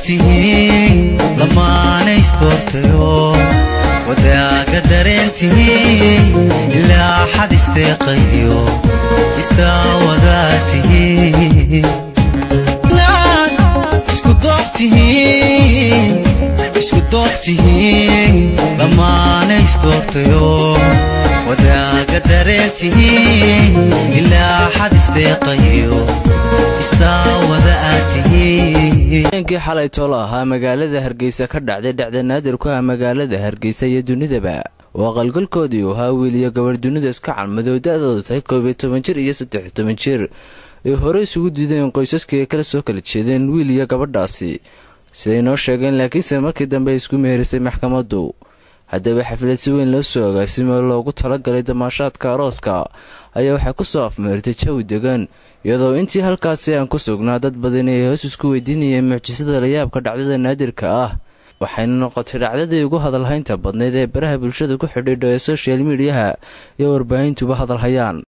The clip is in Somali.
tihiin lamaanays doortayo wadaaga dareentii ilaa xad isteeqayo istaawadaa tihiin isku doobtihiin isku doobtihiin dhammaanays doortayo wadaaga dareentii ilaa xad isteeqayo istaawada aad tihiin habeenkii xalay toolo ahaa magaalada hargeysa ka dhacday dhacda naadir ku ah magaalada hargeysa iyo dunidaba oo aqalgalkoodii uu ahaa wiil iyo gabarh dunida iska calmadow da-doodu tahay koob iyo toban jir iyo saddex iyo toban jir ay hore isugu diideen qoysaskii ay kala soo kala jeedeen wiil iyo gabadhaasi siday noo sheegeen laakiinse markii dambe ay isku meherisay maxkamaddu haddaba xaflad si weyn loo soo agaasimo loogu talagalay damaashaadka arooska ayaa waxay ku soo afmeertay jawi degan iyadoo intii halkaasi aan ku sugnaa dad badani ay hoos isku weydiinayeen mucjisada layaabka dhacdada naadirka ah waxayna noqotay dhacdadii ugu hadalhaynta badnayd ee baraha bulshada ku xidhiidho ee soshal midiyaha iyo warbaahintuba hadalhayaan